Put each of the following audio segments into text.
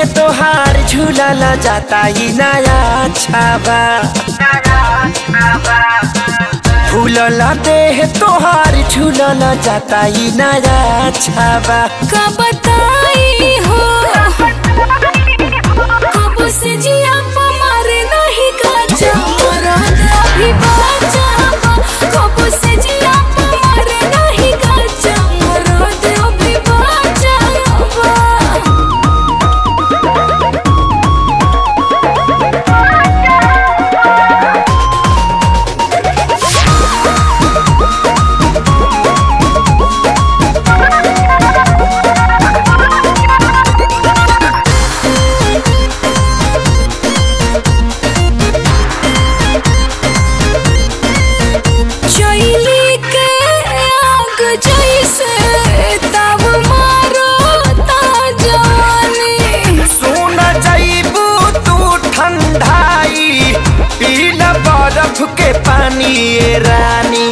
देह तोहार झूलल जाता ही नया छाबा फूलल देह तोहार झूलल जाता ही नया छाबा का बताई हो कब से जिया मारे नहीं का मरद अभी बाचा कब से जिया मारे नहीं का मरद अभी बाचा चैली के आग जैसे तब मारो ता जवानी सुन जईबू तू ठंडाई पील बर्फ के पानी ए रानी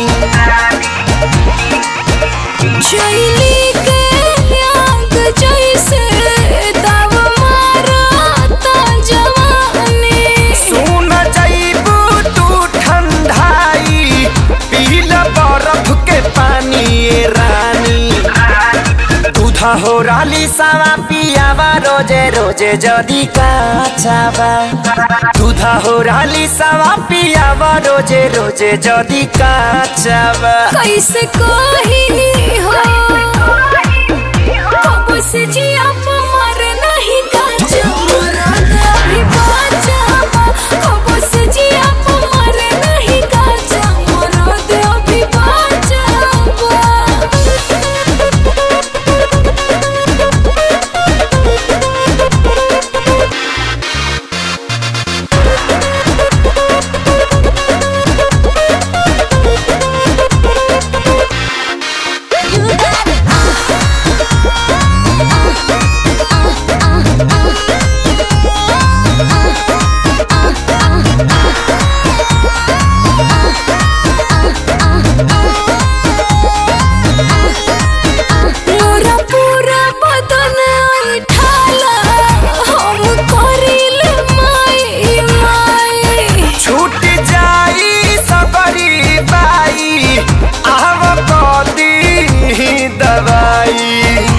चैली के आग जैसे तब मारो ता जवानी सुन जईबू तू ठंडाई पील बर्फ के पानी ए रानी दूधा हो राली सावा पियावा रोजे रोजे जदी काचावा दूधा हो राली सावा पियावा रोजे रोजे जदी काचावा कैसे कही हो कब से जिया मर नहीं काचा मरद अभी बाचा कब से जिया मर नहीं काचा मरद अभी बाचा मोरा पूरा बदन ठाला हम करिल माई माई छूट जाई सबरी बाई आव कदी दवाई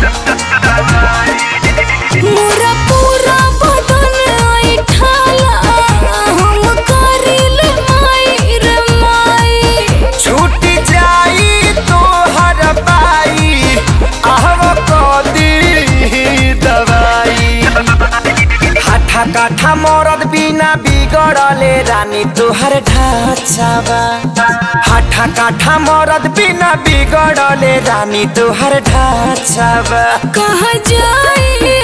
मोरा पूरा बदन ठाला हम करिल माई रे माई छूट जाई तोहर बाई आव कदी दवाई हाठा काठा मरद बिना बिगड़ले रानी तोहर ढाचावा हाठा काठा मरद बिना बिगड़ले रानी तोहर ढाचावा कहाँ जाई